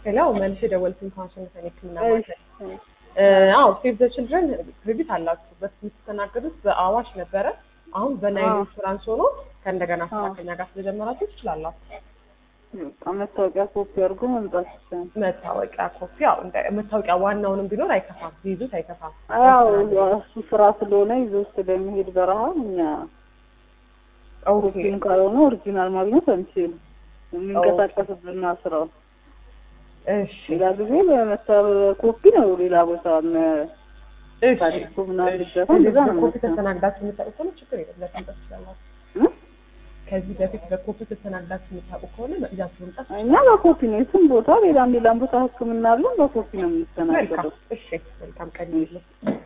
ሌላው መልሼ ደወልኩኝ ከዋሽንግተን ሕክምና እሺ፣ ማዕከል። አዎ ሴቭ ዘ ችልድረን ክሬዲት አላችሁ። በፊት የምትስተናገዱት በአዋሽ ነበረ። አሁን በናይል አዎ። ኢንሹራንስ ሆኖ ከእንደገና ስራ አዎ። ከኛ ጋር ስለጀመራችሁ ትችላላችሁ። በቃ መታወቂያ ኮፒ አድርጎ መምጣት ይቻላል። መታወቂያ ኮፒ፣ ያው እንደ መታወቂያ ዋናውንም ቢኖር አይከፋም፣ ቢይዙት አይከፋም። ያው እሱ ስራ ስለሆነ ይዞ ስለሚሄድ በረሃ እኛ ኦኬ ኮፒም ካልሆነ ኦሪጂናል ማግኘት አንችልም። የሚንቀሳቀስብና ስራው እሺ ሌላ ጊዜ በመታ ኮፒ ነው ሌላ ቦታ እሺ ታሪኩ ምናምን እሺ። ሊገባ ከዚህ እንደዛ ነው በኮፒ መሰለኝ። ተስተናግዳችሁ የምታውቁ ከሆነ ችግር የለም ለመምጣት ትችላላችሁ። እ? ከዚህ በፊት በኮፒ ተስተናግዳችሁ የምታውቁ ከሆነ ይዛችሁ መምጣት እኛ በኮፒ ነው የትም ቦታ ሌላም ሌላም ቦታ ሕክምና አለን በኮፒ ነው መልካም። የምንስተናገደው። እሺ መልካም ቀን ይሁንልህ።